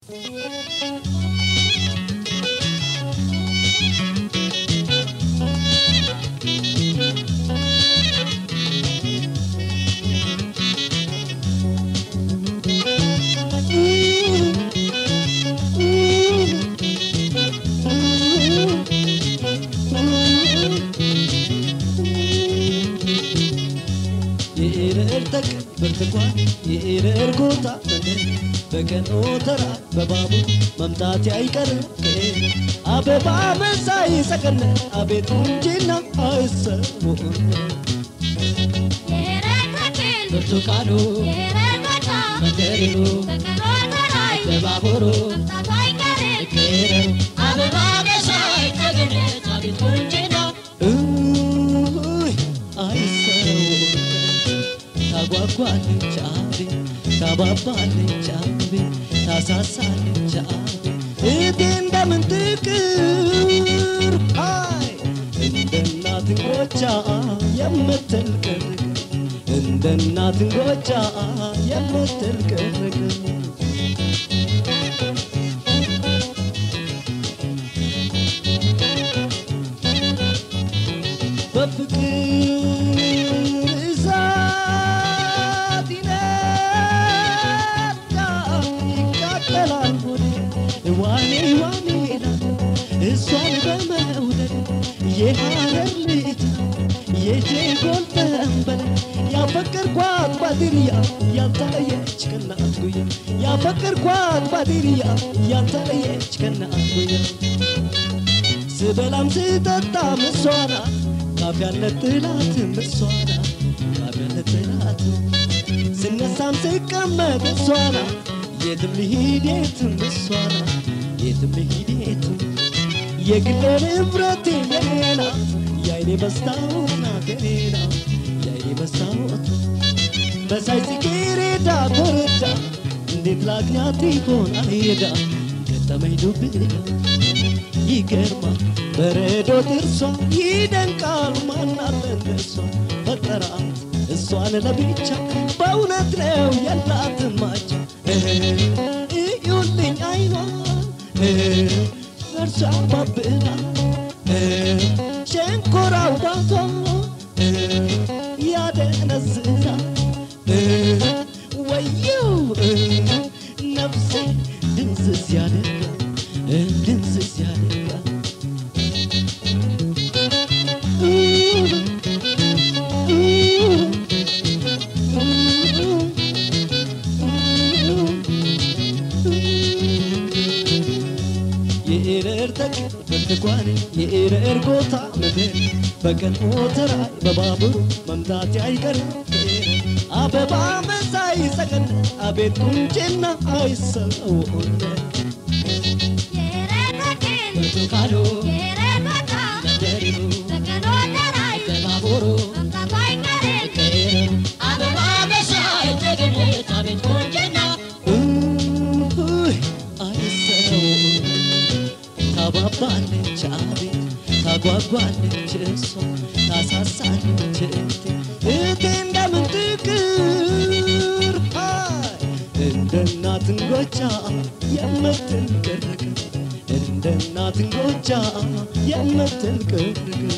የኤረር ተቅ ብርቱካን የኤረር ጎታ መንደር በቀን ኦተራ በባቡር መምጣት አይቀርም አበባ መሳይ ሰቀነ አቤት ቁንጅና አይሰሙን ብርቱካኑ መንደሪኑ በባቡሩ ኤረሩ አበባ መሳይ ሰገነት አቤት ቁንጅና እይ አይሰሙን ታጓጓለች አቤት ታባባለች አቤት ታሳሳለች አቤት እቴ እንደምን ትቅር አይ እንደ እናት እንጎቻ የምትል ቅርቅር እንደ እናት እንጎቻ የምትል ቅርቅር በፍቅር እሳት ይነዳል ይቃጠላል ሆዴ ዋኔ ዋኔ ይላል እሷን በመውደድ የሐረር ልጅ የጀጎል ጠንበል ያፈቀርኳት ባድርያ ያልተለየች ከናት ጉያ ያፈቀርኳት ባድርያ ያልተለየች ከናት ጉያ ስበላም ስጠጣ ምሷና ካፍ ያለጥላት ምሷና ካፍ ያለጥላት ስነሳም ስቀመጥ እሷና የትም ልሂድ የትም እሷና የትም ልሂድ የትም የግሌ ንብረቴ የኔ ናት የአይኔ መስታወት ናት የኔ ናት የአይኔ መስታወት መሳይ ጽጌረዳ ኮረዳ እንዴት ላግኛት ይሆናል ሄዳ ገጠመኝ ዱብዳ ይገርማል በረዶ ጥርሷ ይደንቃል ማናለ እንደሷ ፈጠራት እሷን ለብቻ በእውነት ነው የላትም ማቻ እዩልኝ አይኗ እርሷ ባብላ ሸንኮራው ባቷ ያደነዝዛ ወየው ነፍሴ ድንዝዝ ያደርጋ ድንዝዝ ያደርጋ የኤረር ተቅ ብርቱካን የኤረር ጎታ ምድር በቀን ሞተራይ በባቡሩ መምጣት አይቀርም አበባ መሳይ ሰቀን አቤት ቁንጭና አይሰውን ብርቱካኑ መንደሪኑ በባቡሩ ኤረሩ አበባ መሳይ ሰገነት አቤት ቁንጭና እይ አይሰውን ታባባለች አቤት ታጓጓለች እሷ ታሳሳለች እቴ እቴ እንደምን ትቅር አይ እንደ እናት እንጎቻ የምትል ቅርቅር እንደ እናት እንጎቻ የምትል ቅርቅር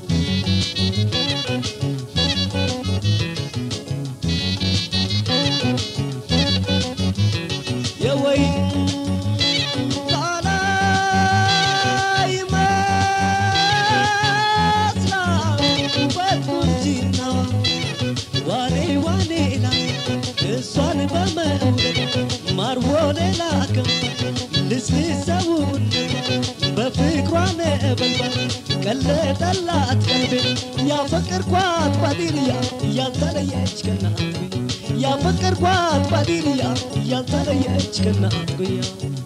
የወይን ቃና ይመስላል ውበት ቁንጅናዋ ዋኔ ዋኔ ላይ እሷን በመውደድ ማር ወለላ ከንፈር ልስልሰውን በፍቅሯ ነበልባል ቀለጠላት ቀልቤ ያፈቀርኳት ባዲርያ ያልተለየች ከናት ጉያ ያፈቀርኳት ባዲርያ ያልተለየች ከናት ጉያ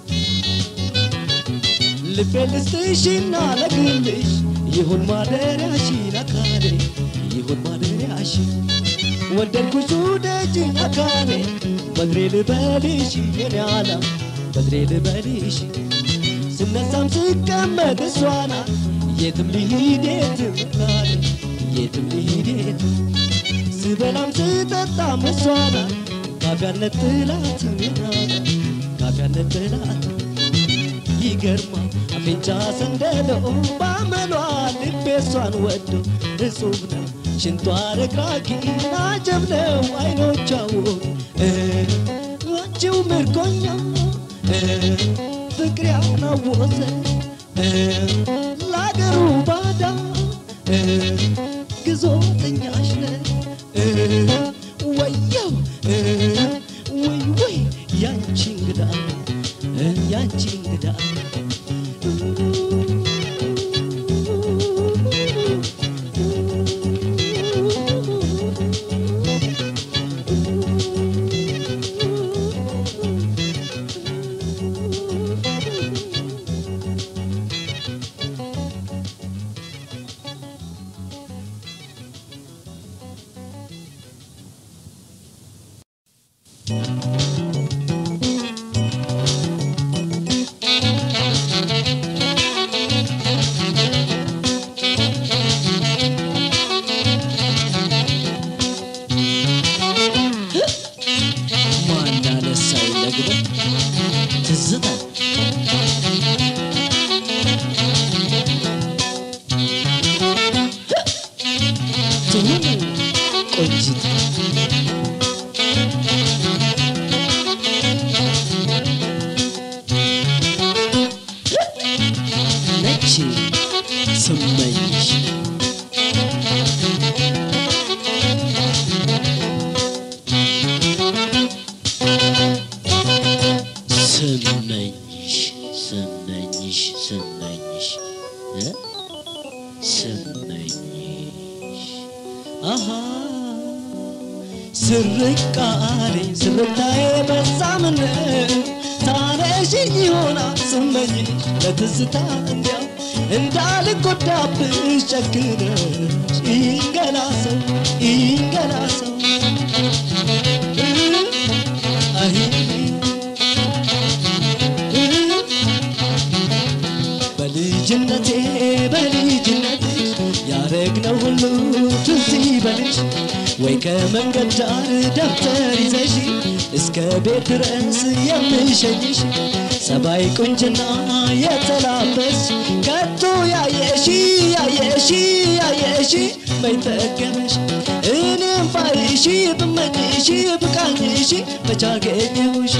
ልቤ ልስጥሽና ለግልሽ ይሁን ማደሪያሽ አካሌ ይሁን ማደሪያሽ ወደድኩሽ ውደጅኝ አካሌ በእግሬ ልበልሽ የኔ ዓለም በእግሬ ልበልሽ ስነሳም ስቀመጥ እሷ ናት የትም ልሂድ የትም አካሌ የትም ልሂድ የትም ስበላም ስጠጣም እሷ ናት ካፊ ያለት ጥላት ናት ካፊ ያንጥላት ይገርማ አፍንጫ ሰንደሎ ባመሏ ልቤ እሷን ወዶ እጹብ ነው ሽንቷ ረግራጊ አጀብ ነው አይኖቿ ውብ አንቺው ምርኮኛ ፍቅር ያናወዘ ለአገሩ ባዳ ግዞተኛሽ ነ ወየው ወይ ወይ ያንቺ እንግዳ ያንቺ እንግዳ ማናነሳው ደግሞ ትዝታ ትሁን ቆንጂት ነች ስመኝሽ ስመኝሽ ስመኝሽ ስመኝሽ እ ስመኝሽ አሃ ስርቃሬ ስርታዬ በዛ ምን ታነሽኝ ይሆናል ስመኝሽ ለትዝታ እንዲያው እንዳልጎዳብሽ ጨክነሽ ይንገላሰው ይንገላሰው አይ በልጅነቴ በልጅነቴ ያረግነው ሁሉ ትዝ ይበልሽ ወይ ከመንገድ ዳር ደብተር ይዘሽ እስከ ቤት ድረስ የምሸኝሽ ሰባይ ቁንጅና የተላበስ ከቶ ያየሺ ያየሺ ያየሺ በይጠገበሽ እኔም ባይሺ ብመኝሺ ብቃኝሺ በቻገኘሁሽ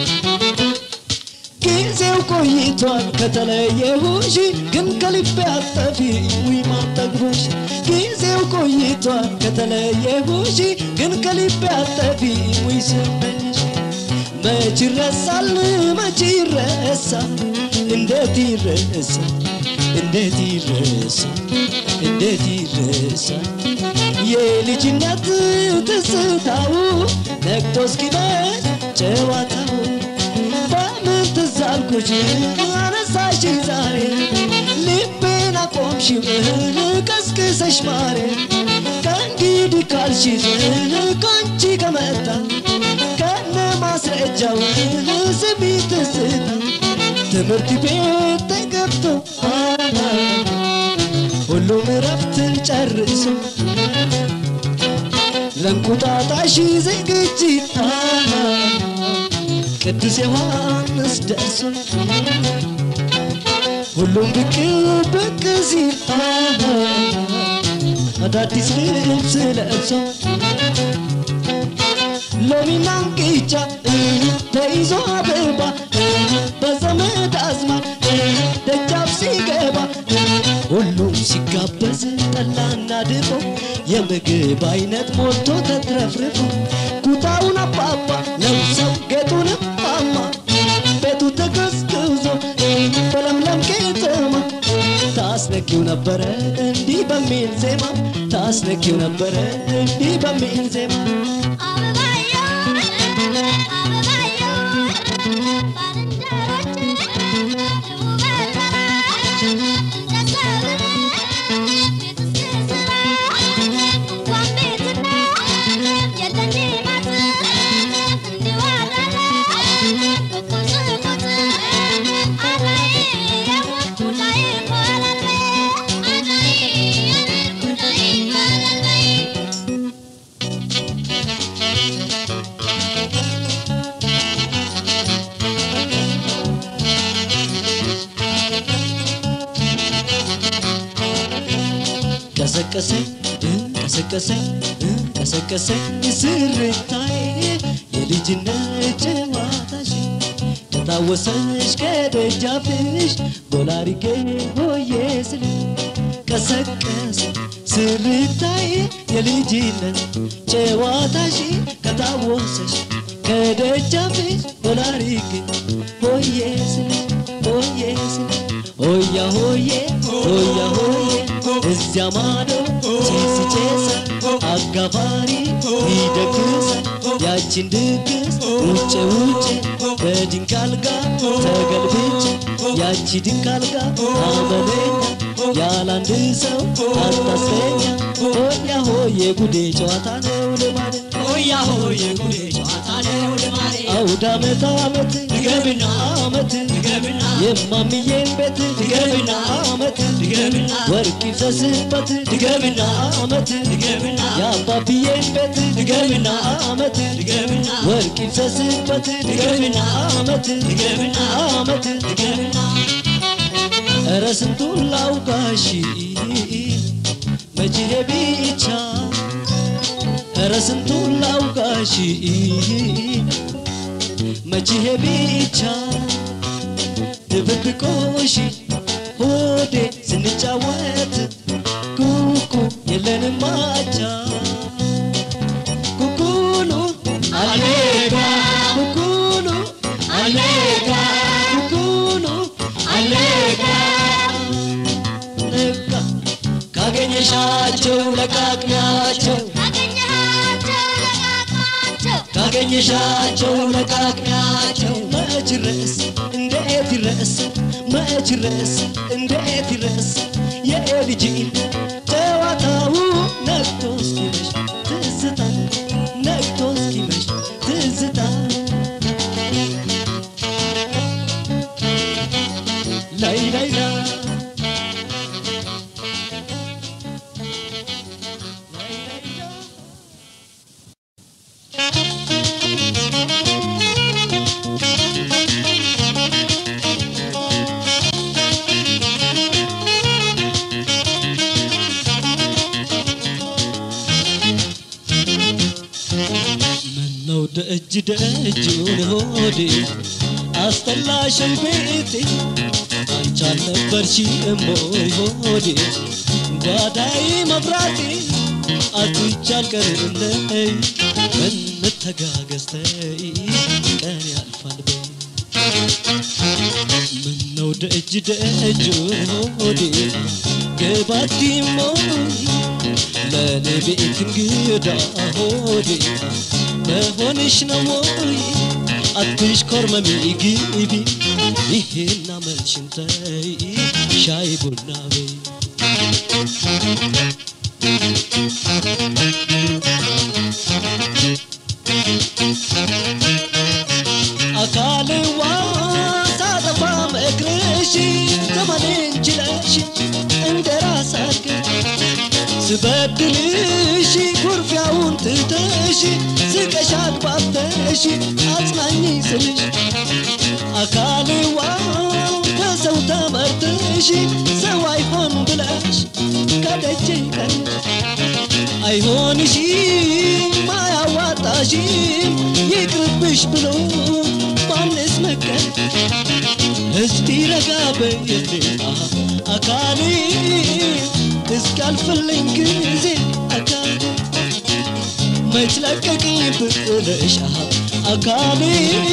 ጊዜው ቆይቷል ከተለየሁሽ ግን ከልቤ አጠፊ ውይ ማጠግቦሽ ጊዜው ቆይቷል ከተለየሁሽ ግን ከልቤ አጠፊ ውይ ስመኝሽ መች ይረሳል መች ይረሳል እንዴት ይረሳል እንዴት ይረሳል እንዴት ይረሳል የልጅነት ትዝታው ነግቶ እስኪመሽ ጨዋታው በምን ትዝ አልኩሽ አነሳሽ ዛሬ ልቤን አቆምሽው ቀስቅሰሽ ማሬ ከእንግዲህ ካልሽኝ ከአንቺ ከመጣ ከነ ማስረጃው ስሚ ትዝታ ትምህርት ቤት ተገብቶ ሁሉም እረፍትን ጨርሶ ለእንቁጣጣሽ ዝግጅት ቅዱስ ዮሐንስ ደርሶ ሁሉም ብቅ ብቅ ሲል አዳዲስ ልብስ ለብሶ ሎሚና እንቅጫ ተይዞ አበባ በዘመድ አዝማድ ደጃፍ ሲገባ ሁሉም ሲጋበዝ ጠላና ድፎ የምግብ አይነት ሞልቶ ተትረፍርፎ ኩታውን አባባ ለብሰው ጌጡንም ማማ ቤቱ ተቀዝቅዞ በለምለም ከተማ ታስነኪው ነበረ እንዲህ በሚል ዜማ ታስነኪው ነበረ እንዲህ በሚል ዜማ ቀሰቀሰኝ ቀሰቀሰኝ ቀሰቀሰኝ ስርታዬ የልጅነት ጨዋታሽ ከታወሰሽ ከደጃፍሽ ቦላሪጌ ሆዬ ስል ቀሰቀሰ ስርታዬ የልጅነት ጨዋታሽ ከታወሰሽ ከደጃፍሽ ቦላሪጌ ሆዬ ስል ሆዬ ስል ሆያ ሆዬ ሆያ ሆዬ እዚያ ማዶ ጭስ ጨሰ አጋፋሪ ይደግሳል ያችን ድግስ ውጭ ውጭ በድንቅ አልጋ ተገልብጬ ያቺ ድንቅ አልጋ አመለኛ ያላንድ ሰው አታስለኛ ሆያ ሆዬ ጉዴ ጨዋታ ነው ልማድ ሆያ ሆዬ ጉዴ ጨዋታ ነው ልማዴ አውድ አመት አመት ድገምና አመት ድገምና የማምዬን ቤት ድገምና አመት ድገምና ወርቅ ይፍሰስበት ድገምና አመት ድገምና የአባብዬን ቤት ድገምና አመት ድገምና ወርቅ ይፍሰስበት ድገምና አመት ድገምና አመት ድገምና ኧረ ስንቱን ላውጋሽ መቼ ብቻ ኧረ ስንቱን ላውጋሽ መቼ ብቻ ድብብቆሽ ሆዴ ስንጫወት ኩኩ የለንም ማቻ ኩኩሉ አሌጋ ኩኩሉ አሌጋ ኩኩሉ አሌጋ ነጋ ካገኘሻቸው ለቃቅሚያቸው ካገኘሻቸው ለቃቅሚያቸው መች ረስ እንዴት ይረስ መች ረስ እንዴት ይረስ የልጅን ጨዋታው ነግቶ እስኪመሽ ትዝታ ነግቶ እስኪመሽ ትዝታ ላይ ላይ ላይ ምነው ደጅ ደጁን ሆዴ አስጠላሽን ቤቴ አንቺ አልነበርሽም ወይ ሆዴ ጓዳይ መብራቴ አትች አልቀርለይ እንተጋገዝተይ ቀን ያልፋል በይ ምነው ደጅ ደጁን ሆዴ ገባዲሞ ለኔ ቤት እንግዳ ሆዴ መሆንሽ ነው ወይ አትሽ ኮርመሚ ግቢ ይሄና መልሽን ተይ ሻይ ቡና በይ አካልዋ ሳጠፋ መክረሽ ዘመኔን ችለሽ እንደ ራስ አድርገሽ ስበድልሽ ኩርፊያውን ትተሽ ስቀሽ አግባብተሽ አጽናኝ ስልሽ አካልዋ ከሰው ተመርተሽ ሰው አይሆን ብለሽ ከደጅ ቀንሽ አይሆንሽም አያዋጣሽም ይቅርብሽ ብሎ ማንስ መከር እስቲ ረጋ በይልኝ አካሌ እስኪያልፍልኝ ጊዜ አካሌ መች ለቀቅኝ ብለሽ አካሌ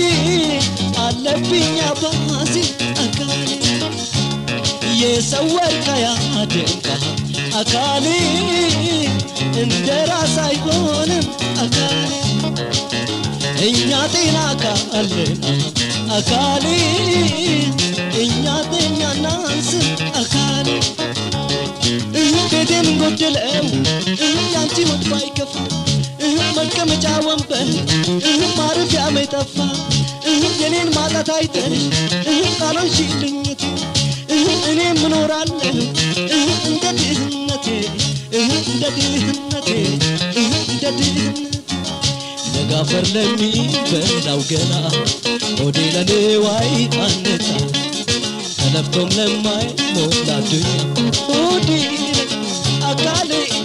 አለብኝ አባዜ አካሌ የሰው ወርቅ ያደንቃ አካሌ እንደ ራስ አይሆንም አካሌ እኛ ጤና ካለን አካሌ እኛ ጤኛ ናንስም አካሌ እህ ቤቴን ጎደለው እህ ያንቺ ሞት ባይከፋ እህ መቀመጫ ወንበር እህ ማረፊያ መጠፋ እህ የኔን ማጣት አይተሽ እህ ቃሎንሽልኝት እህ እኔም እኖራለሁ እህ እንደ ድህነቴ እህ እንደ ድህነቴ እህ እንደ ድህነቴ ነጋፈር ለሚበላው ገላ ሆዴ ለንዋይ አነጻ ተለፍቶም ለማይሞላ ዱኛ ሆዴ አካሌ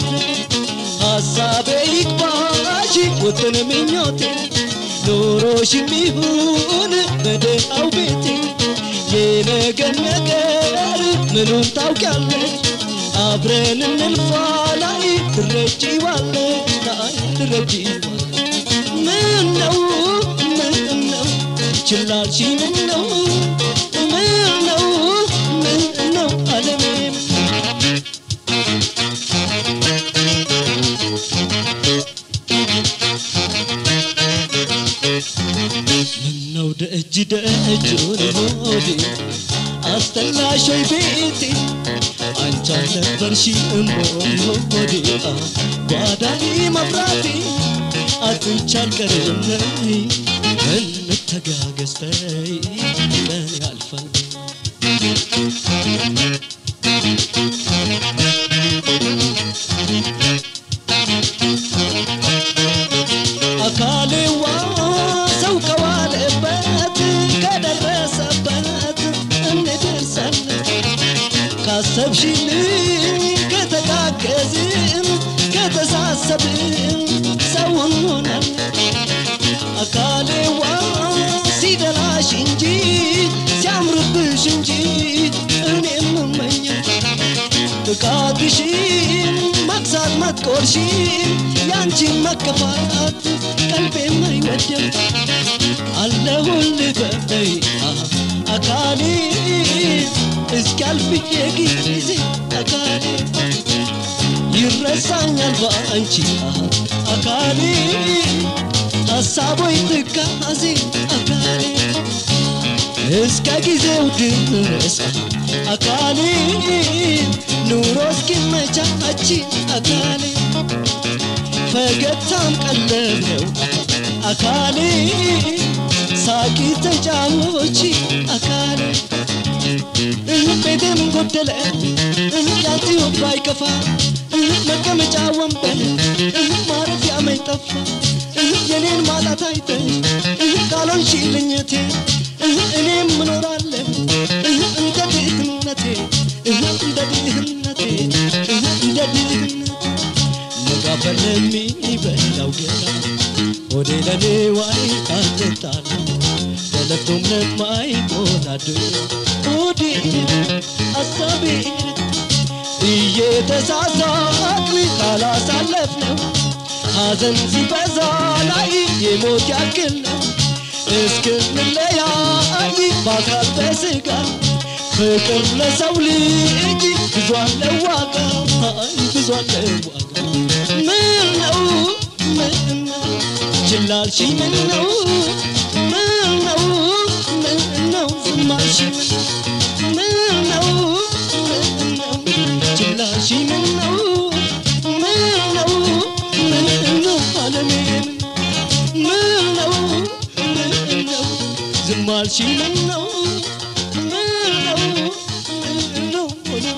በጎሽም ይሁን በደሃው ቤቴ የነገን ነገር ምኑን ታውቂያለሽ አብረን እንልፋ ላይ ትረጂዋለሽ ላይ ትረጂዋለሽ ምን ነው ምን ነው ችላልሽ ምን ነው ምን ነው ምን ነው አለሜም ምነው ደጅ ደጁን ሆዴ አስጠላሽ ወይ ቤቴ አንቺ አልነበርሽም ወይ ሆዴ ጓዳኒ መብራቴ አጥንቻ አልቀርም ነይ እንተጋገዝ ተይ ቀን ያልፋል አካሌዋ ሰው ከዋለበት ከደረሰበት እንደርሳለን ካሰብሽልኝ ከተጋገዝን ከተሳሰብን ሰው እንሆናለን አካሌዋ ሲደላሽ እንጂ ሲያምርብሽ እንጂ እኔም እመኛል ጥቃትሽን መግዛት መጥቆርሽን ያንቺን መከፋት ቀልቤም አይወድም አለሁልህ በይ አካሌ እስኪያልፍ የጊዜ አካሌ ይረሳኛል በአንቺ አካሌ ሀሳቦች ትካዜ አካሌ እስከ ጊዜው ድረስ አካሌ ኑሮ እስኪመቻች አካሌ ፈገግታም ቀለብ ነው አካሌ ሳቂ ተጫዎች አካሌ ቤቴም ጎደለ ያንቺው ባይከፋ መቀመጫ ወንበር ማረፊያ መይጠፋ የኔን ማጣት አይተሽ ካልሆንሽልኝ እቴ እኔም እኖራለሁ እንደ ድህነቴ እንደ ድህነቴ እንደ ድህነቴ መጋፈል ለሚበላው ገላ ሆዴ ለኔ ዋይ አጠጣለ ተለፍቶም ለማይቆላድ ሆዴ አሳቤ እየተሳሳቅን ካላሳለፍነው ሐዘን ሲበዛ ላይ የሞት ያክል ነው እስክንለያይ በአካል በስጋ ፍቅር ለሰው ልጅ ብዙ አለው ዋጋ አይ ብዙ አለው ዋጋ ምን ነው ምን ነው ችላልሽ ምን ነው ምን ነው ምን ነው ዝማልሽ ምን ነው ምን ነው ችላልሽ ምን ነው ምን ነው ምን ነው አለሜ ምን ነው ምን ነው ዝማልሽ ምን ነው ምን ነው ምን ነው አለሜ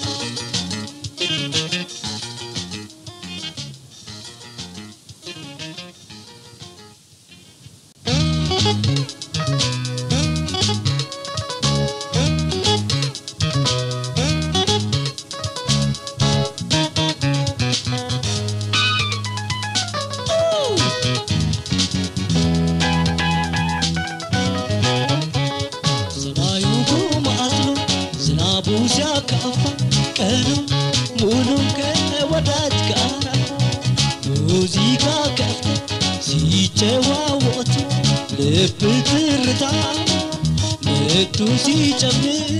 ሰማዩ ጉማትሎ ዝናቡ ሲያካፋ ቀኑ ሙሉ ከወዳጅ ጋር ሙዚቃ ከፍቶ ሲጨዋወቱ ልብ ትርታ ምቱ ሲጨምር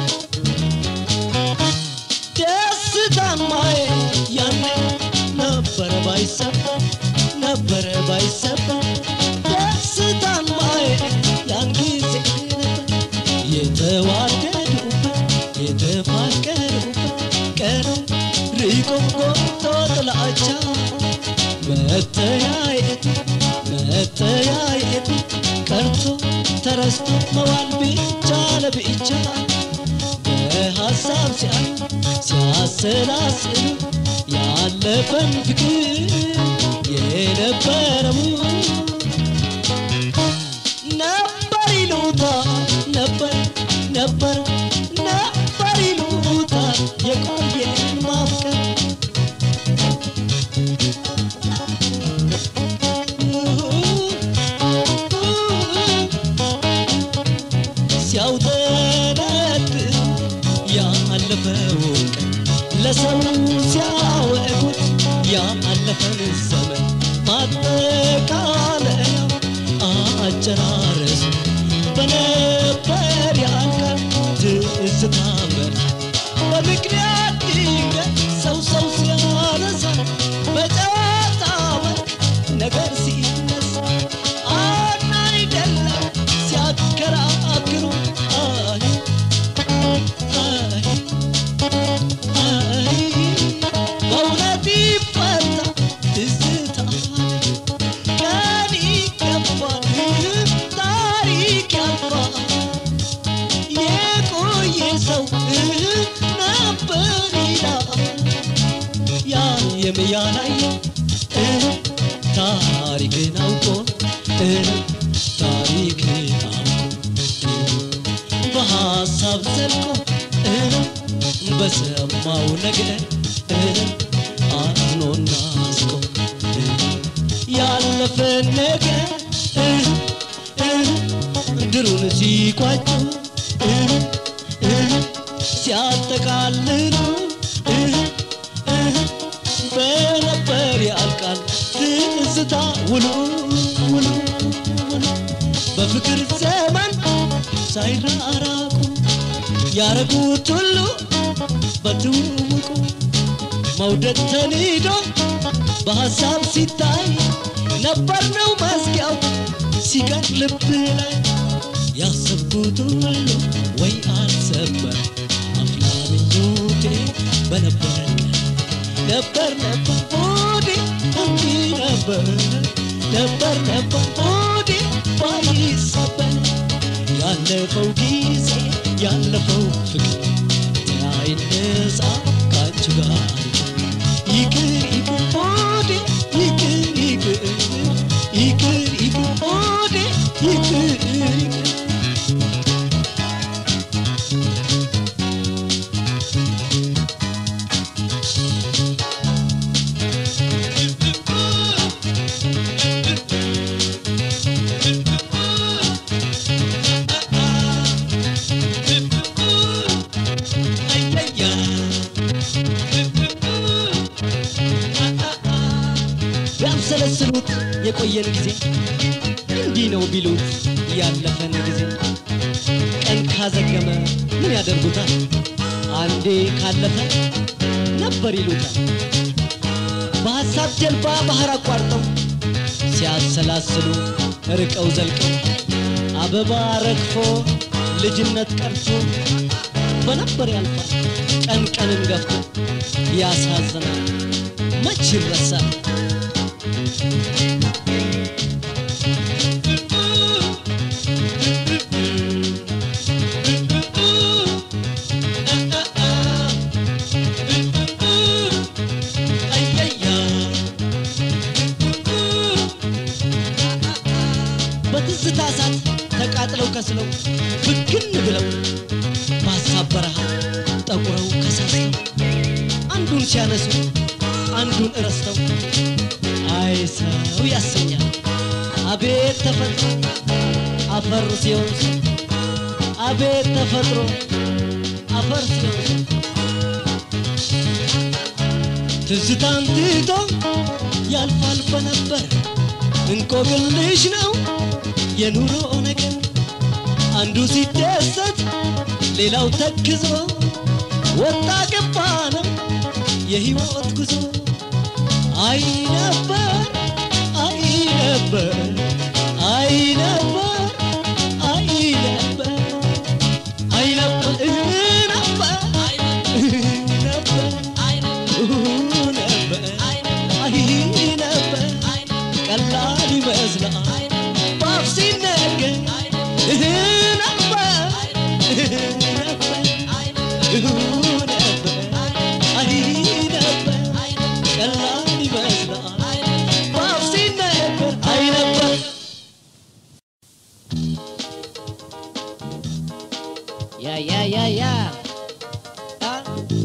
ደስታን ማየት ያኔ ነበረ ባይሰበር ነበረ ባይሰበር ደስታን ማየት ያን ጊዜ ነበር የተዋደዱበት የተፋቀሩበት ቀኑ ርቆ ጎቶ ጥላቻ መተያየቱ መተያየቱ ቀርቶ ተረስቶ መዋል ብቻ ለብቻ በሐሳብ ሲያ ሲያሰላስሉ ያለፈን ፍቅር የነበረው ነበር ይሉታል ነበር ነበር ነበር ይሉታል የቆየን ማፍቀር ሲያውጠነጥን ያለፈውን ቀን ለሰው ሲያወጉት ያለፈን ዘመን ማጠቃለያው አጨራረሱ በነበር ያልቃል ትዝታ መርታ በምክንያት ድንገት ሰው ሰው ሲያነሳ በጨዋታ መልክ ነገር ሲነሳ አና አይደለም ሲያከራክሩ አይ አይ አይ በእውነት ይፈታ ትዝታ ቀን ይገፋል ታሪክ ያልፋል የቆየ ሰው ነበር ይላል ያየም ያላየ ታሪክን አውቆ ታሪክን አውቆ በሐሳብ ዘልቆ በሰማው ነገር አዝኖና አስቆ ያለፈ ነገር ድሩን ሲቋጩ ሲያጠቃልሉ በነበር ያልቃል ትዝታ ውሉ ውሉ ውሉ በፍቅር ዘመን ሳይራራቁ ያረጉት ሁሉ በትውውቁ መውደድ ተንዶ በሐሳብ ሲታይ ነበር ነው መስጊያው ሲቀር ልብ ላይ ያሰብኩት ሁሉ ወይ አልሰበር አፍላ ምኞቴ በነበረ ቀን ነበር ነበር ሆዴ እንዲህ ነበር ነበር ነበር ሆዴ ባይሰበር ያለፈው ጊዜ ያለፈው ፍቅር ተያይነሳ ካንቺ ጋር ይቅር ይቅር ሆዴ ይቅር ይቅር ይቅር ይቅር ሆዴ ይቅር ይቅር ቢያብሰለስሉት የቆየን ጊዜ እንዲህ ነው ቢሉት ያለፈን ጊዜ ቀን ካዘገመ ምን ያደርጉታል? አንዴ ካለፈ ነበር ይሉታል። በሐሳብ ጀልባ ባህር አቋርጠው ሲያሰላስሉ ርቀው ዘልቀው አበባ ረግፎ ልጅነት ቀርቶ በነበር ያልፋል ቀን ቀንን ገፍቶ ያሳዝናል መች ይረሳል በትዝታ እሳት ተቃጥለው ከስለው ብግን ብለው በሀሳብ በረሃ ጠቁረው ከሳስተው አንዱን ሲያነሱ አንዱን እረስተው አይ ሰው ያሰኛል አቤት ተፈጥሮ አፈር ሲሆን ሰው አቤት ተፈጥሮ አፈር ሲሆን ሰው ትዝታን ትቶ ያልፋል በነበር እንቆቅልሽ ነው የኑሮ ነገር አንዱ ሲደሰት ሌላው ተክዞ ወጣ ገባ ነው የህይወት ጉዞ አይ ነበር አይ ነበር አይ ነበር አይ ነበር አይ ነበር ነበር ነበር ነበር አይ ነበር ቀላል ይመስላል ባፍ ሲነገር ነበር ነበር ነበር አይ ነበር ቀላል ይመስላል ባፍ ሲነገር አይ ነበር ያ ያ ያ ያ አ?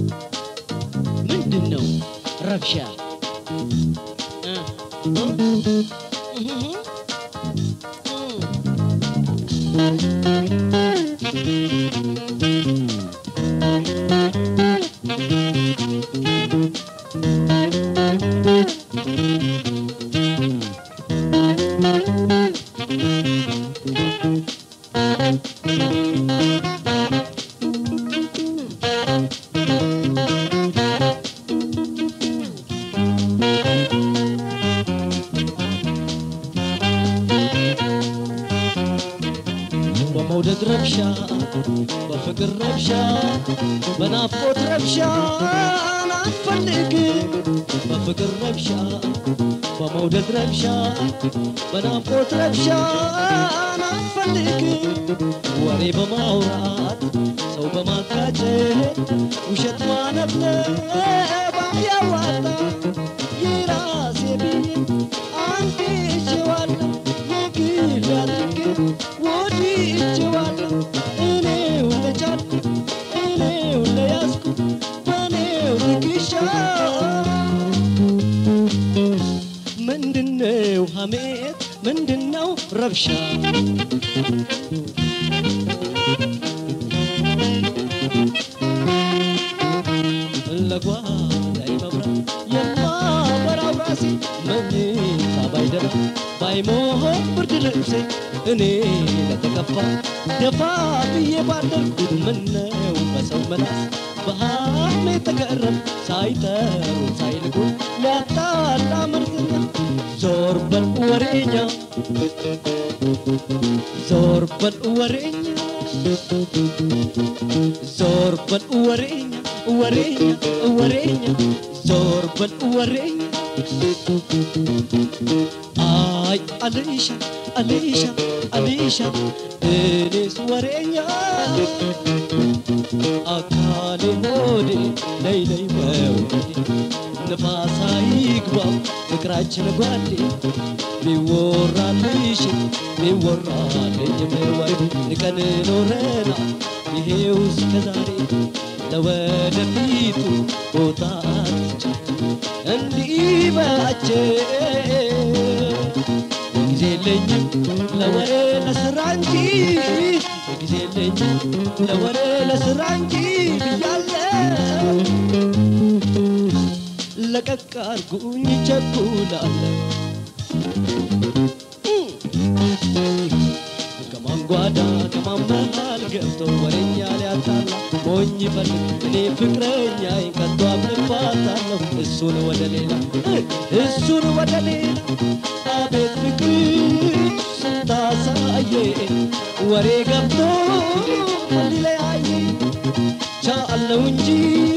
ምንድን ነው ረብሻ እ? እ? እህ? እ? በመውደድ ረብሻ በፍቅር ረብሻ በናፍቆት ረብሻ ናትፈልግ በፍቅር ረብሻ በመውደድ ረብሻ በናፍቆት ረብሻ ናትፈልግ ወሬ በማውራት ሰው በማጋጨት ውሸት ማነብነብ ባያዋጣ የራሴ ብዬ አንዴ ችዋለሁ የግል አድርጌ ወድጄዋለሁ እኔው ለቻልኩ እኔው ለያዝኩ በእኔው ትከሻ ምንድነው ሐሜት ምንድነው ረብሻ ለጓዳይ መብራት የማበራው ራሴ መኝታ ባይደራ ባይሞሆን ብርድ ልብሴ እኔ ለተከፋ ደፋ ብዬ ባደርኩ ምነው በሰው መላስ በሐሜ ተገረም ሳይጠሩ ሳይልቁ ሊያጣላ መርዝኛ ዞር በል ወሬኛ ዞር በል ወሬኛ ዞር በል ወሬኛ ወሬኛ ወሬኛ ዞር በል ወሬኛ አይ አልሻ አልሻ አልሻ እኔስ ወሬኛ አካሌ ሆዴ ለይ ለይ መውደዴ ንፋሳ ይግባው ፍቅራችን ጓዴ ቢወራልሽ ቢወራልኝም ወሬ ንቀን ኖረና ይሄው እስከ ዛሬ ለወደፊቱ ቦታ አትስጪ እንዲህ በያቸው ጊዜ የለኝም ለወሬ ለስራ እንጂ ጊዜ የለኝም ለወሬ ለስራ እንጂ ብያለሁ ለቀቅ አርጉኝ ቸኩላለሁ ከማን ጓዳ ከማን መሃል ገብቶ ወሬኛ ሊያጣላ ሞኝ ይፈልግ እኔ ፍቅረኛዬን ከቶ አምንባታለሁ እሱን ወደ ሌላ እሱን ወደ ሌላ አቤት ፍቅር ስታሳየ ወሬ ገብቶ ሊለያየ ቻለው እንጂ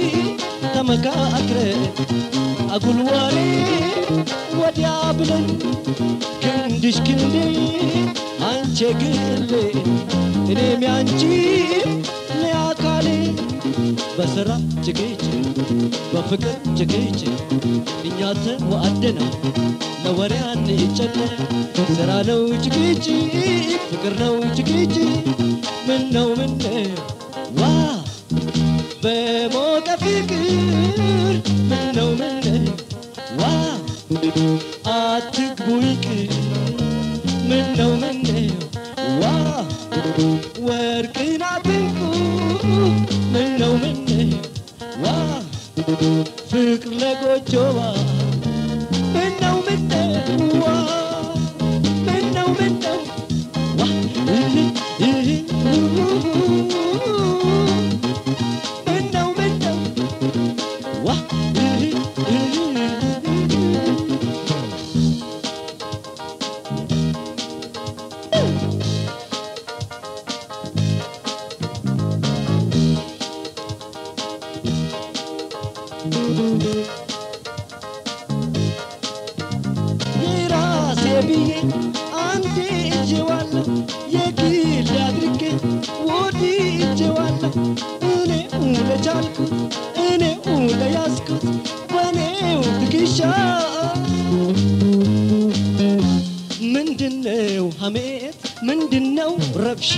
ተመካክረን አጉል ወሬ ወዲያ ብለን ክንድሽ ክንዴ አንቺ ግሌ እኔም ያንቺ ለአካሌ በስራ ጭቅጭ በፍቅር ጭቅጭ እኛ ተዋደና ለወሬ አንጨነቅ ስራ ነው ጭቅጭ ፍቅር ነው ጭቅጭ ምን ነው ምን ዋ በሞቀ ፍቅር ምን ነው ምን ዋ አትግቡ ይቅር ምን ነው ምን ዋ ወርቅን አትንኩ ምን ነው ምን ዋ ፍቅር ለጎጆዋ ምን ነው ምን ዋ ምን ነው ምን ዋ እህ እህ ምን ነው ምን ዋ እህ እህ የራሴ ብዬ አንዴ እጄዋለሁ የግል አድርጌ ወድጄዋለሁ እኔው ለቻልኩት እኔው ለያዝኩት በእኔው ትከሻ ምንድነው ሐሜት ምንድነው ረብሻ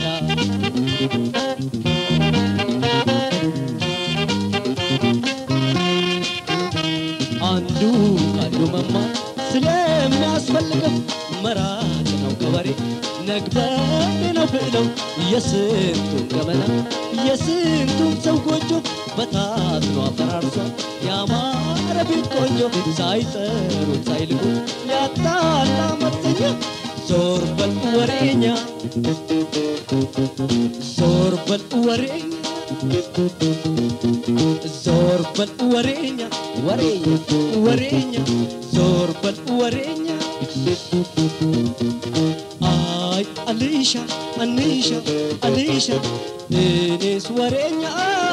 አንዱ ካንዱ መማር ስለሚያስፈልገው መራቅ ነው ከወሬ ነግበኔ ነው ብለው የስንቱን ገመና የስንቱን ሰው ጎጆ በታትኖ አፈራርሷል ያማረ ቤት ቆንጆ ሳይጠሩት ሳይልቁት ያጣላ መተኛ ዞር በል ወሬኛ ዞር በል ወሬኛ ዞር በል ወሬኛ ወሬኛ ወሬኛ ዞር በል ወሬኛ አይ አልሻ አንሻ አልሻ እኔስ ወሬኛ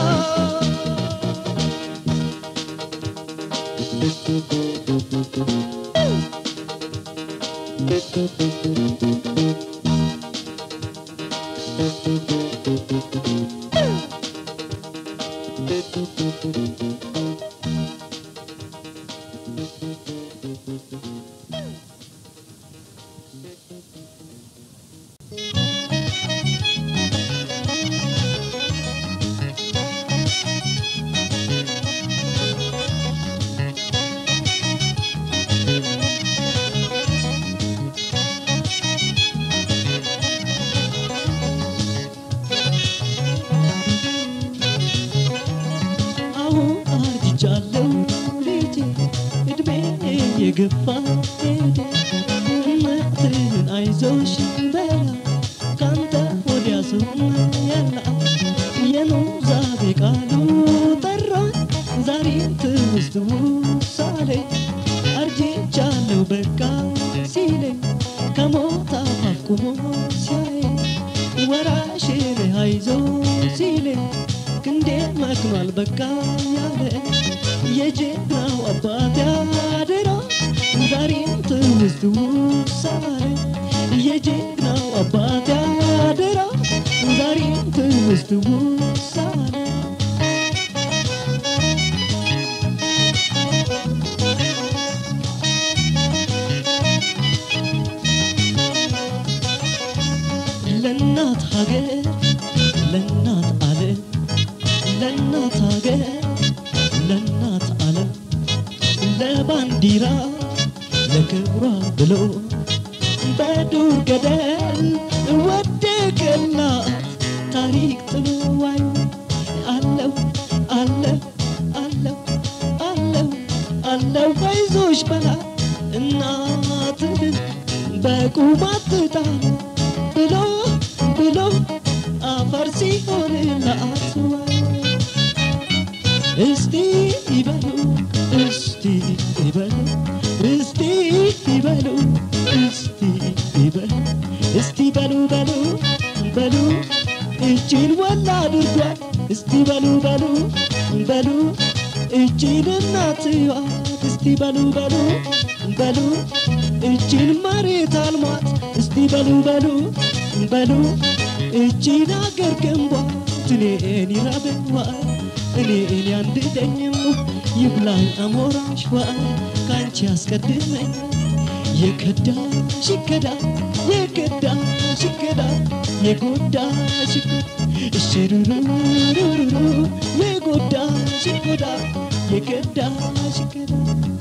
አሁን አርጅቻለሁ ልጄ እድሜ የገፋ ሄደ እምነትን አይዞሽ በላ ካንተ ወዲያ ሰው ያላ የኑዛዜ ቃሉ ጠራኝ ዛሬ ትውስት ውሳሌ አርጅቻለሁ በቃ ሲለኝ ከሞት አፋፍ ቁሞ ሲያየኝ ወራሽን አይዞ ሲለኝ ክንዴ መክኗል በቃ ያለ የጀግናው አባት ያደራ ዛሬም ትውስት ውሳኔ የጀግናው አባት ያደራ ዛሬም ትውስት ውሳኔ ለእናት ሀገር ለእናት ዓለም ለእናት ሀገር ለእናት ዓለም ለባንዲራ ለክብሯ ብሎ በዱር ገደል ወደቀላት ታሪክ ጥዋይ አለው አለው አለው አለው አለው አይዞሽ በላት እናትህን በቁማት ትጣል ብሎ ብሎ አፈር ሲሆንላት ወይ እስቲ ይበሉ እስቲ ይበሉ እስቲ ይበሉ እስቲ ይበሉ እስቲ በሉ በሉ በሉ እጅን ወላ አድርጓል እስቲ በሉ በሉ በሉ እጅን እናትዋ እስቲ በሉ በሉ በሉ እጅን መሬት አልሟት እስቲ በሉ በሉ በሉ እጅን አገር ገንቧት እኔን ይራበዋል እኔን ያንድደኝም ይብላኝ አሞራሽዋ ከአንቺ ያስቀድመኝ የከዳሽ ይከዳ የከዳሽ ይከዳ የጎዳሽ ይጎዳ እሽሩሩሩሩሩ የጎዳሽ ይጎዳ የከዳሽ ይከዳ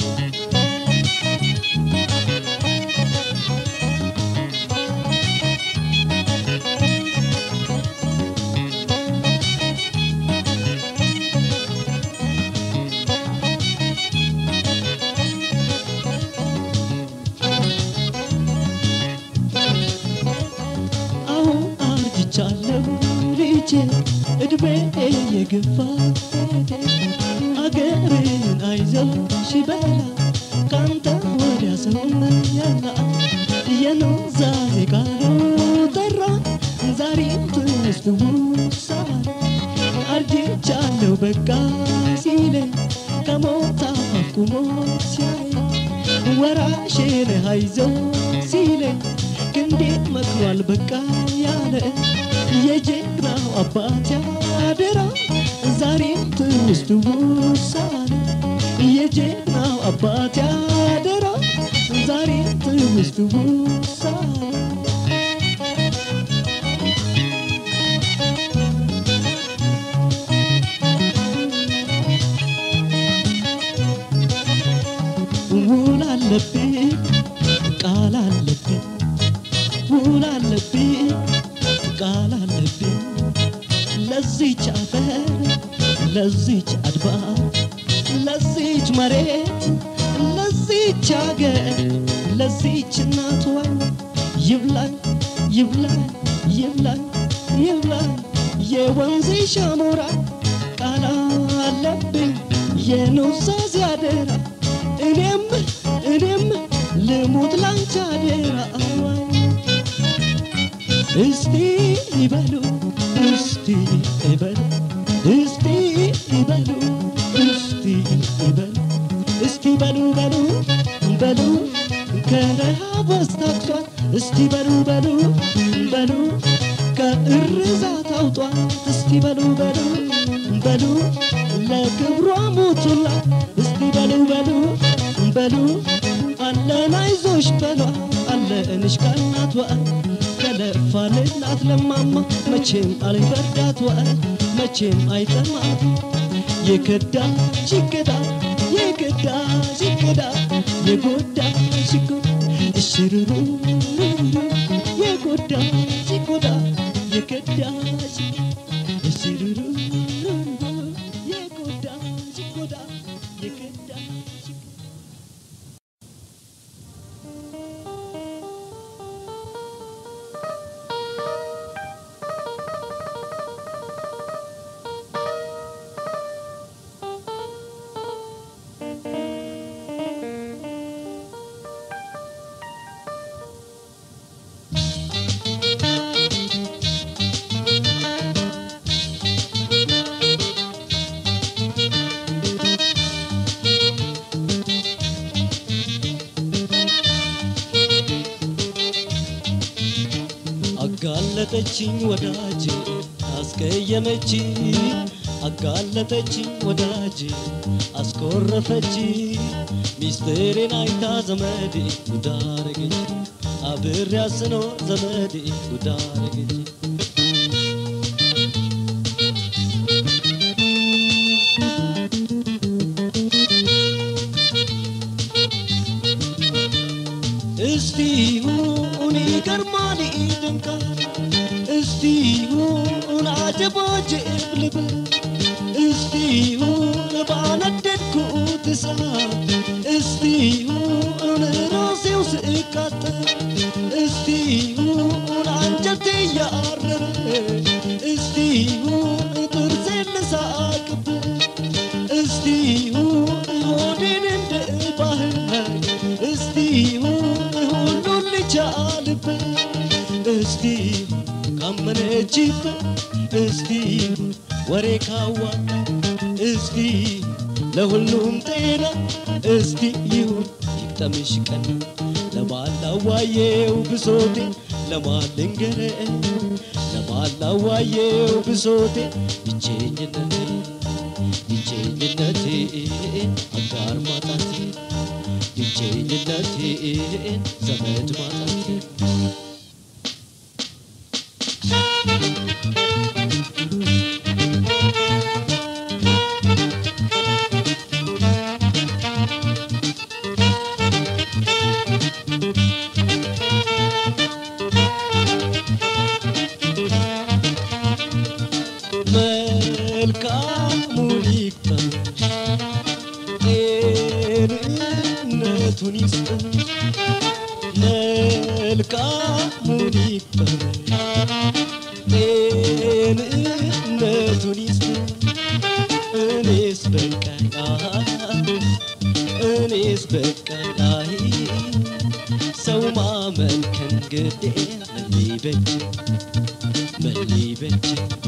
አሁን አርጅቻለሁ ልጄ እድሜ የገፋ ሄደ አገርን አይዞሽ በላ ካንተ ወዲያ ሰው ያላ የኑዛዜ ቃሉ ጠራ ዛሬም ትውስት ውሳኔ አርጅቻለሁ በቃ ሲለኝ ከሞት አፋፍ ቁሞ ሲያየኝ ወራሽን አይዞ ሲለኝ ክንዴ መክሯል በቃ ያለ የጀግናው አባት ያደራ ዛሬም ትውስት ውሳኔ የጀግናው አባት ያደራ ዛሬም ትውስት ውሳኔ ውል አለብኝ ቃል አለብኝ ውል አለብኝ ለዚች አፈር ለዚች አድባር ለዚች መሬት ለዚች አገር ለዚች እናቷ ይብላኝ ይብላኝ ይብላኝ ይብላኝ የወንዝ ሻሞራ ቃል አለብኝ የኑዛዜ አደራ እኔም እኔም ልሙት ላንቺ አደራ እስቲ ይበሉ እስቲ ይበሉ እስቲ ይበሉ እስቲ ይበሉ እስቲ በሉ በሉ በሉ ከረሃብ አስታክቷል እስቲ በሉ በሉ በሉ ከእርዛት አውጧል እስቲ በሉ በሉ በሉ ለክብሯ ሞቱላት እስቲ በሉ በሉ በሉ አለን አይዞሽ በሏ አለንሽ ካናቷ ከለፋንላት ለማማ መቼም አልበርዳቷ መቼም አይጠማት የከዳ ሽገዳ የከዳ ሽገዳ የጎዳ ሽጎዳ እሽሩሩ የጎዳ ሽጎዳ የከዳ እሽሩሩ የጎዳ ሽጎዳ የከዳ ሽጎዳ አጋለጠችኝ ወዳጅ አስቀየመች አጋለጠችኝ ወዳጅ አስኮረፈች ሚስጥሬን አይታ ዘመዴ ጉዳረገች አብሬያ ስኖር ዘመዴ ጉዳረገች እስቲ ሁን ይገርማል ይደንቃል እስቲ ሁን አጀቦጅብ ልበል እስቲ ሁን ባነደድኩት እሳት እስቲ ሁን ራሴው ስቃጠል እስቲ ሁን አንጀቴ እያረረ እስቲ ሁን ጥርሴን ልሳቅበት እስቲ ሁን ሆዴን እንደ ባህር እስቲ ሁሉን ልቻልበት እስቲ ካመነችበት እስቲ ወሬ ካዋጣ እስቲ ለሁሉም ጤና እስቲ ይሁን ይቅጠምሽ ቀን ለማላዋየው ብሶቴ ለማልንገረ ለማላዋየው ብሶቴ ብቸኝነቴ ብቸኝነቴ አጋር ማጣቴ ብቸኝነቴን ዘመድ ማጣቴ መልካሙን ይቅጠምሽ ጤንነቱን ይስጥሽ መልካሙን ይቅጠምሽ ጤንነቱን ይስጥሽ እኔስ በቃኝ እኔስ በቃኝ ሰው ማመን ከእንግዴ ምን ሊበጅ ምን ሊበጅ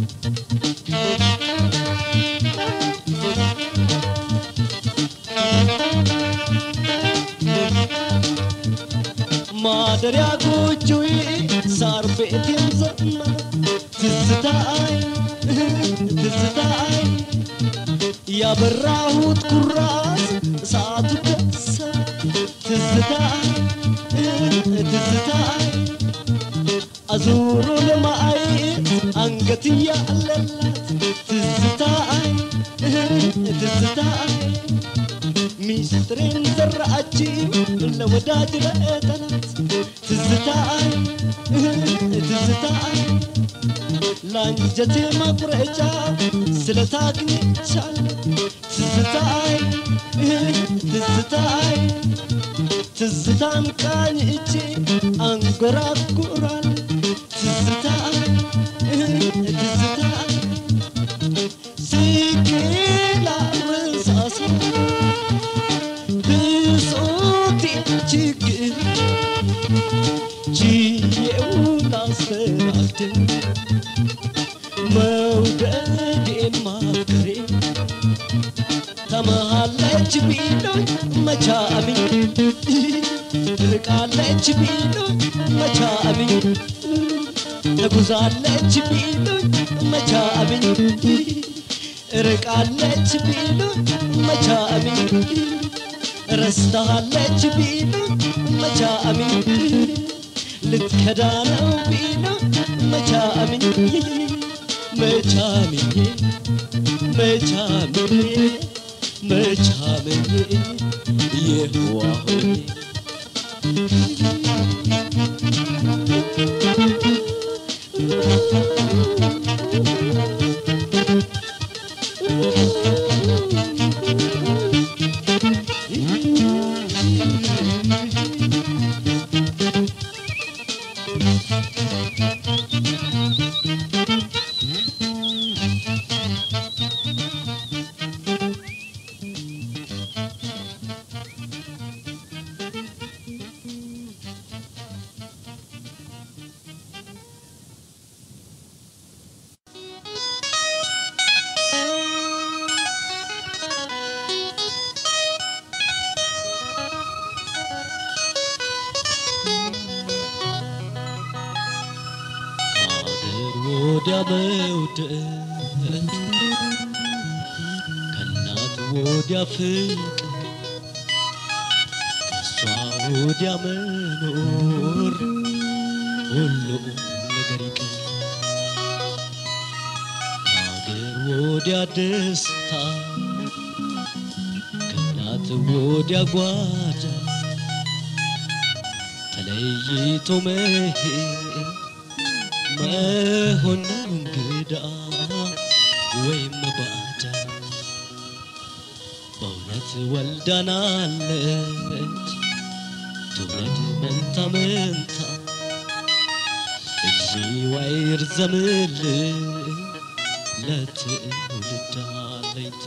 ማደሪያ ጎጆዬ ሳር ቤት የዘመረ ትዝታዬ ትዝታዬ ያበራሁት ኩራዝ እሳቱ ከሰረ ትዝታዬ ትዝታዬ አዙሮ ለማየት አንገት ያለላት ትዝታዬ ትዝታዬ ሚስጥሬን ዘራችው ለወዳጅ ለጠላት ትዝታዬ ትዝታዬ ለአንጀቴ ማቁረጫ ስለታግኝቻለሁ ትዝታይ ትዝታይ ትዝታን ቃኝቼ አንጎራጉራል ትዝታ ትዝታ ስቄላ ረሳሳ ብሶቴ ችግር ችዬው ላስተናግድ መውደዴን ማፍቀሬ ተመሃለች ቢሉኝ መቻምኝ ርቃለች ቢሉኝ መቻምኝ ተጉዛለች ቢሉኝ መቻምኝ ርቃለች ቢሉኝ መቻምኝ ረስታለች ቢሉኝ መቻምኝ ልትከዳ ነው ቢሉኝ መቻምኝ መቻምኝ መቻምኝ መቻምኝ የዋሆኜ አገር ወዲያ መውደድ ከእናት ወዲያ ፍቅር ከእሷ ወዲያ መኖር ሁሉም ነገር ይቅር ከአገር ወዲያ ደስታ ከእናት ወዲያ ጓዳ ተለይቶ መሄድ መሆን ነው እንግዳ ወይም ባዳ በእውነት ወልዳናለች ትውልድ መንታ መንታ እዚዋ ይርዘምልን ለትውልድ አለኝታ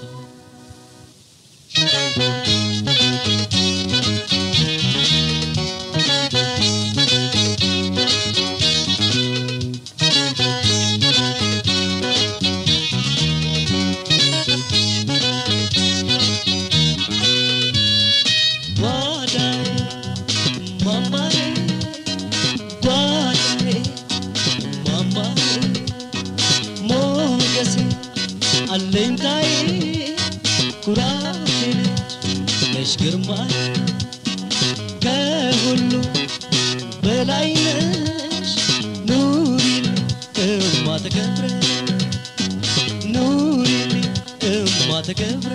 ጓዳዬ ማማዬ ጓዳዬ ማማዬ ሞገሴ አለኝታዬ ኩራቴ ነች ነሽ ግርማዬ ከሁሉ በላይ ነሽ ኑሪልኝ እማ ተከብረ ኑሪልኝ እማ ተከብረ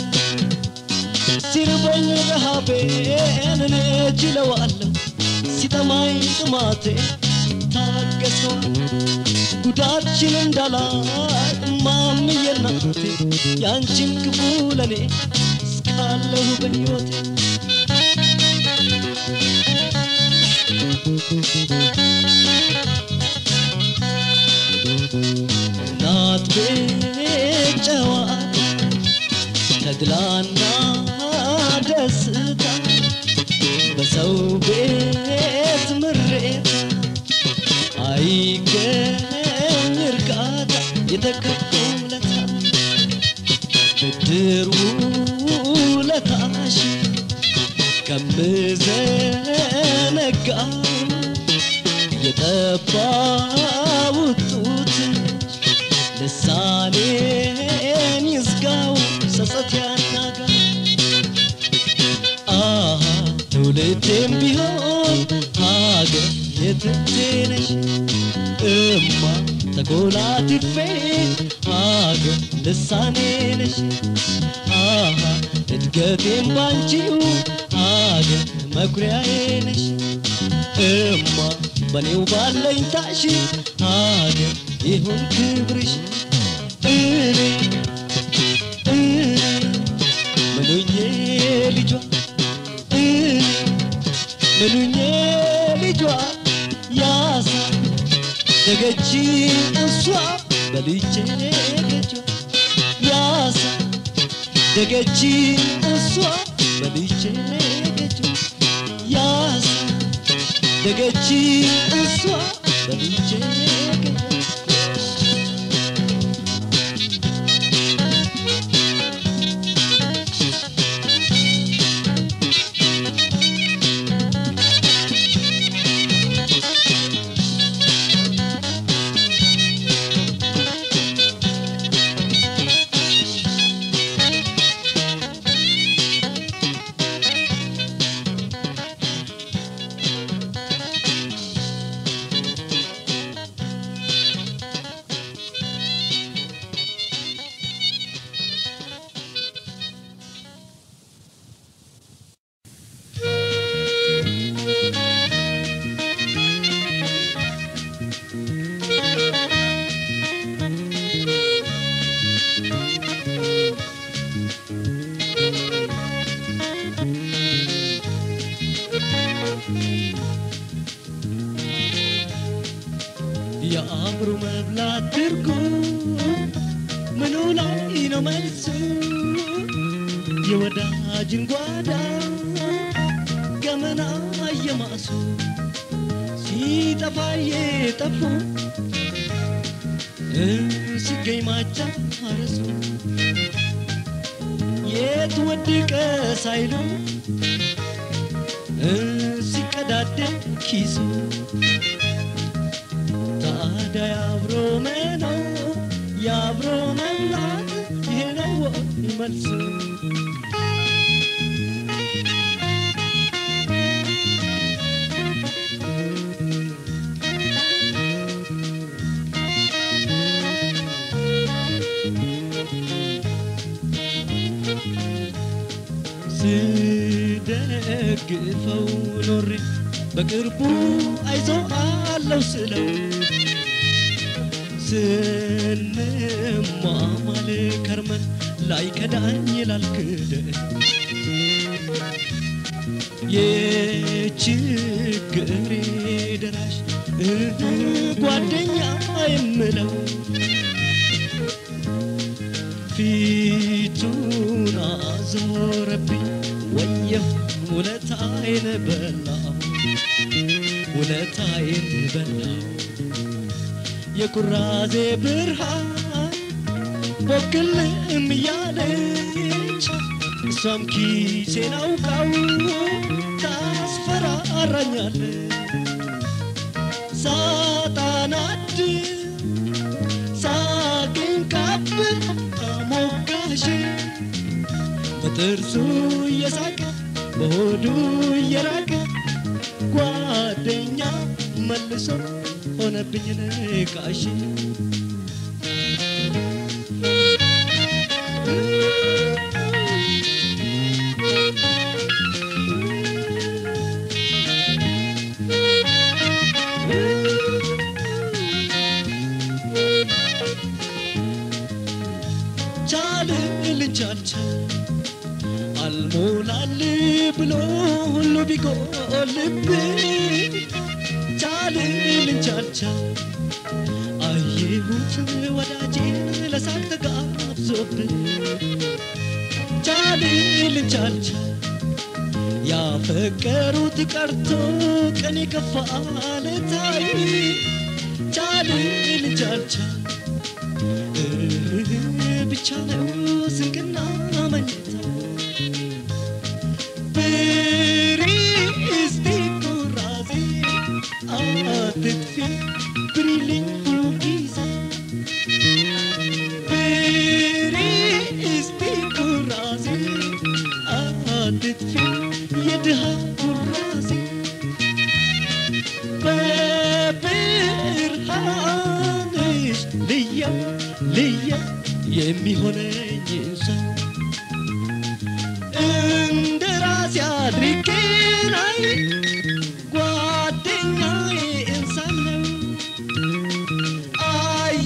ሲርበኝ ረሃቤን እኔ ችለዋለሁ ሲጠማኝ ጥማቴ ታገሰዋል ጉዳችን እንዳላይ እማምዬ እናቴ ያንቺን ክፉ ለኔ እስካለሁ በሕይወቴ እናት ቤት ጨዋታ ተድላና ደስታ በሰው ቤት ምሬት አይገኝ እርካታ የተከፈለታ ብድር ውለታሽ ከምዘነጋው የጠባው ጡት ልሳኔን ይዝጋው ጸጸት ያናጋ አሃ ትውልዴም ቢሆን ሀገር የትቴ ነሽ እማ ተጎላትፌ ሀገር ልሳኔ ነሽ አሃ እድገቴም ባንቺው ሀገር መኩሪያዬ ነሽ እማ በኔው ባለኝታሽ ሀገር ይሁን ክብርሽ እኔ እኔ ምኑኜ ልጇ እኔ ምኑኜ ልጇ ያሳ ደገች እሷ በልቼ ገጇ ያሳ ደገች እሷ በልቼ ገጇ ያሳ ደገች እሷ በልቼ ገጇ የአእምሮ መብላት ትርጉም ምኑ ላይ ነው መልሱ? የወዳጅን ጓዳ ገመና እየማሱ ሲጠፋ የጠፉ ሲገኝ ማጫ አረሱ የት ወድቀ ሳይሉ ሲቀዳደም ኪሱ ታዲያ የአብሮ መኖር የአብሮ መብላት ይሄ ነው ወይ መልሱ? ስደግፈው ኖሬ በቅርቡ አይዞ አለው ስለው ስንማማል ከርመን ላይ ከዳኝ ላልክደ የችግሬ ደራሽ እህ ጓደኛ የምለው ፊቱን አዞረብኝ ወየሁ ውለታዬን በላው ውለታዬን በላው የኩራዜ ብርሃን ቦክልም እያለች እሷም ኪሴን አውቃው ታስፈራራኛለች ሳጣናድ ሳቅን ካብል አሞጋሽ በጥርሱ እየሳቀ በሆዱ እየራቀ ጓደኛ መልሶ ሆነብኝ ነቃሽ ቻልልን ቻልቻል አልሞላል ብሎ ሁሉ ቢጎልብኝ ቻልልን ቻልቻል አየሁት ወዳጄን ለሳቅ ተጋብዞብኝ ቻልልን ቻልቻል ያፈቀሩት ቀርቶ ቀን የከፋ ለታይ ቻልልን ቻልቻል ብቻ ነው ስንቅና መኝታ ብሪ እስቲ ኩራዜ አትጥፊ ብሪልኝ ሁሉ ጊዜ ብሪ እስቲ ኩራዜ አትጥፊ የድሃ ኩራዜ በብርሃንሽ ልየው ልየው የሚሆነኝ ሰው እንደ ራሴ አድርጌ ላይ ጓደኛዬ እንሳን ነው አይ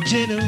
ልምጄ ነው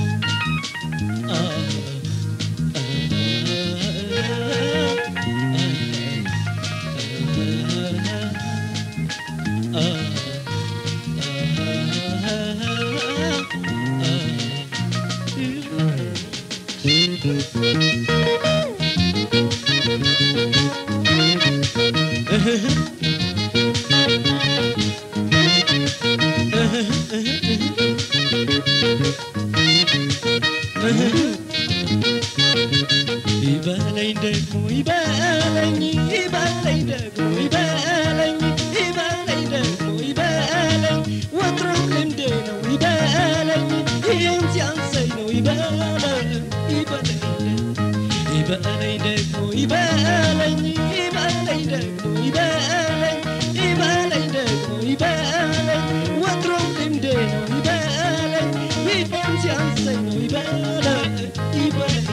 ይበለኝ ደግሞ ይበለኝ ይበለኝ ደግሞ ይበለኝ ይበለኝ ደግሞ ይበለኝ ወትሮም ልምዴ ነው ይበለኝ ይህም ሲያንሰኝ ነው ይበለኝ ይበለኝ ይበለኝ ደግሞ ይበለኝ ይበለኝ ደግሞ ይበለኝ ይበለኝ ደግሞ ይበለኝ ወትሮም ልምዴ ነው ይበለኝ ይህም ሲያንሰኝ ነው ይበለኝ ይበለኝ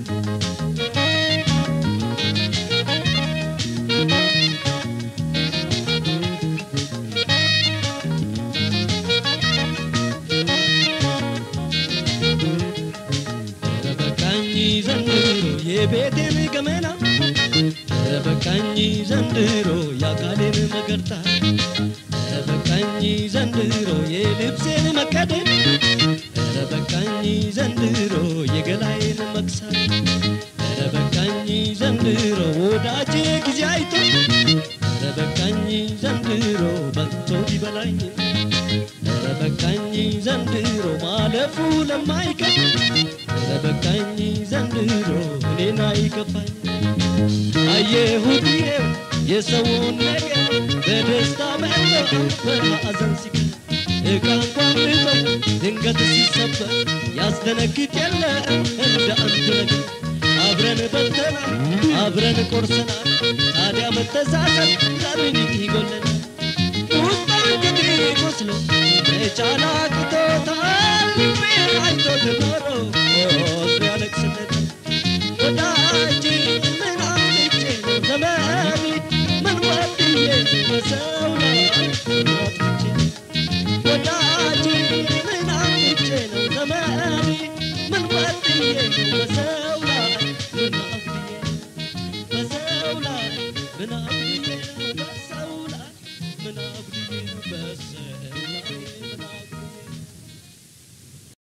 በቃኝ ዘንድሮ የቤቴን ገመና በቃኝ ዘንድሮ የአካሌን መገርታ በቃኝ ዘንድሮ የልብሴን መቀደድ በቃኝ ዘንድሮ የገላዬን መክሳት በቃኝ ዘንድሮ ወዳጄ ጊዜ አይቶ በቃኝ ዘንድሮ በልቶ ቢበላኝ በቃኝ ዘንድሮ ማለፉ ለማይቀር በቃኝ ዘንድሮ እኔን አይከፋኝ አየሁት ይሄው የሰውን ነገር በደስታ መጠው በማዕዘን ሲቀር እቃ እንኳን ልጠው ድንገት ሲሰበር ያስደነግጥ የለ እንደ አንድ ነገር አብረን በልተናል አብረን ቆርሰናል ታዲያ መተሳሰብ ለምን ይጎለናል ውስጥ እንግዲህ ቆስሎ መቻል አቅቶታል ልቤ አይቶት ኖሮ ኦስ ያለቅስለት ወዳጅ ምን አምልጬ ነው ዘመኔ ምን ወድዬ በሰው ላይ ምን አጥፍቼ ወዳጅ ምን አምልጬ ነው ዘመኔ ምን ወድዬ ነው በሰው ላይ ምን አፍድዬ በሰው ላይ ምን አፍድዬ ነው በሰው ላይ ምን አፍድዬ ነው በሰው